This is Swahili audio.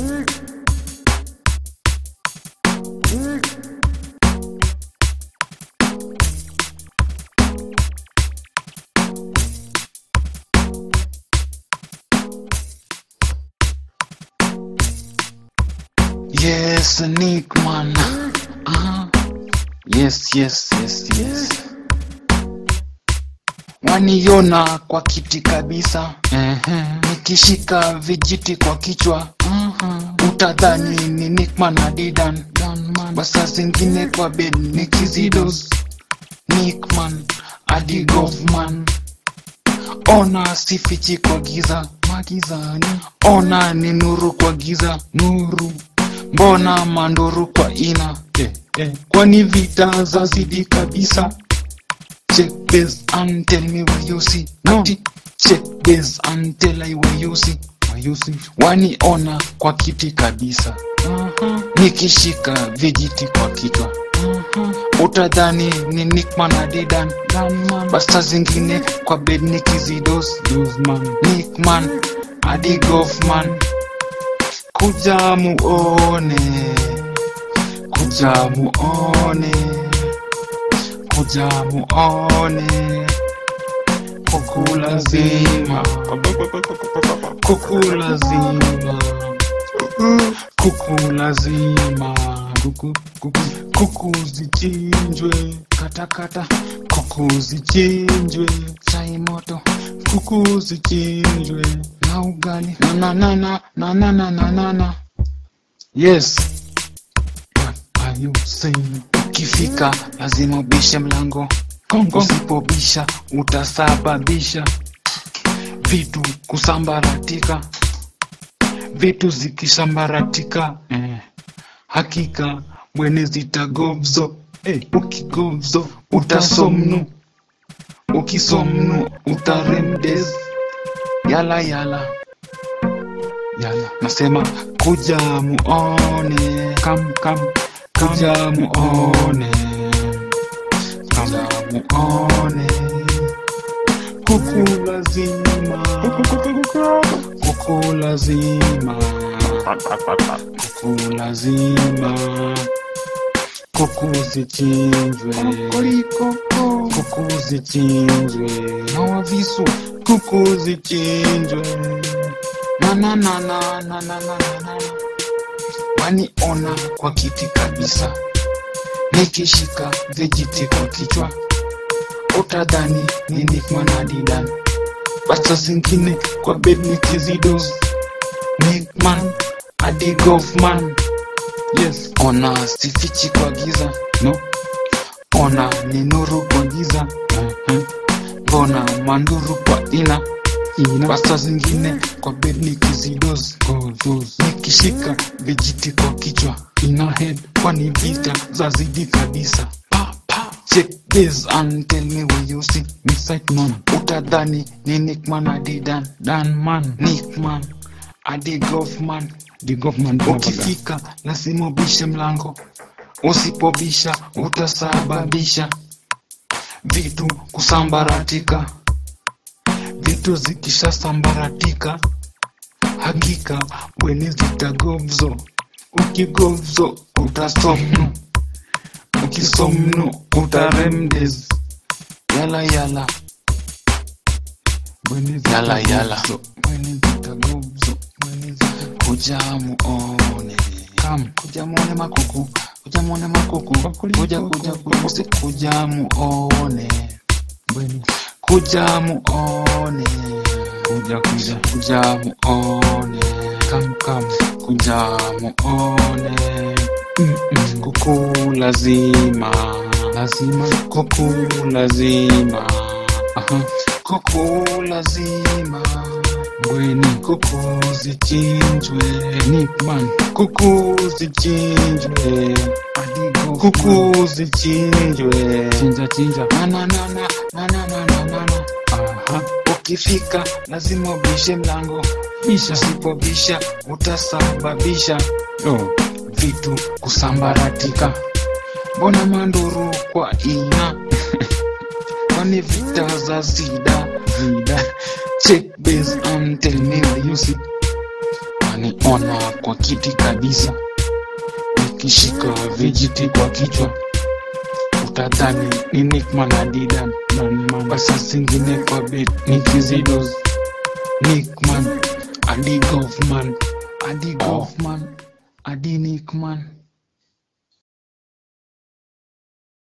Yes, Nick man. Uh-huh. Yes, yes, yes, yes. Waniona kwa kiti kabisa. uh Nikishika vijiti kwa kichwa. uh Utadhani ni Nickman na Didan. Basa zingine kwa bed nikizidos. Nickman hadi Govman. Ona sifichi kwa giza magizani. Ona ni nuru kwa giza nuru. Mbona manduru kwa ina eh, eh. Kwani vita zazidi kabisa. Check this and tell me where you see. No. Ati, check this and tell I where you see. Where you see. Waniona kwa kiti kabisa. Nikishika vijiti kwa kichwa. Utadhani ni Nickman na Didan. Basta zingine kwa bed nikizidos. Nickman hadi Goffman. Kuja muone, kuja muone, kuja muone, kuku lazima, kuku lazima, kuku lazima, kuku, kuku, kuku zichinjwe, katakata, kuku zichinjwe, chai moto, kuku zichinjwe na ugali na na na na na na na na na na yes what are you saying ukifika lazima ubishe mlango kongo usipobisha utasababisha vitu kusambaratika vitu zikisambaratika eh, hakika bwene zitagobzo eh, ukigobzo utasomnu ukisomnu utaremdes yala yala yala nasema kuja muone kam kam kuja muone kuja muone kuku lazima kuku lazima kuku lazima kuku zichinjwe kuku zichinjwe na wavisu kuku zichinjwe na na na na na na na na na waniona kwa kiti kabisa nikishika vijiti kwa kichwa utadhani ni Nickman na Didan basa zingine kwa bed nikizidos Nickman hadi Goffman yes ona sifichi kwa giza no ona ni nuru kwa giza uh-huh. mbona manduru kwa ina ina basa zingine kwa bed nikizidos nikishika vijiti kwa kichwa ina head kwani vita zazidi kabisa pa, pa. check this and tell me where you see me sight man utadhani ni Nickman adidan dan man Nickman adi Goffman The government ukifika lazima ubishe mlango usipobisha utasababisha vitu kusambaratika vitu zikishasambaratika hakika bweni zitagomzo ukigomzo utasomnu ukisomnu utaremdes yala yala Bweni yala yala zitagomzo. bweni zitagomzo bweni zita- kuja muone Come. kuja muone makuku kuja muone makuku Bakuli, kuja kuku, kuja kuku. kuja kuja muone Bweni. kuja muone Kuja kuja. kuja muone Come come. kuja muone Mm-mm. kuku lazima Lazima. kuku lazima Aha. kuku lazima Bweni. kuku zichinjwe Nickman. kuku zichinjwe Hadi Goffman. kuku zichinjwe Chinja chinja. na na na na na na na na na na Aha. ukifika lazima ubishe mlango Bisha. usipobisha utasababisha Oh. vitu kusambaratika mbona manduru kwa ina kwani vita za zida Zida. check base and tell me where you see utaniona kwa kiti kabisa nikishika vijiti kwa kichwa utadhani ni Nickman Adidan basa zingine kwa bet nikizidos Nickman Adi Goffman Adi Goffman Adi Nickman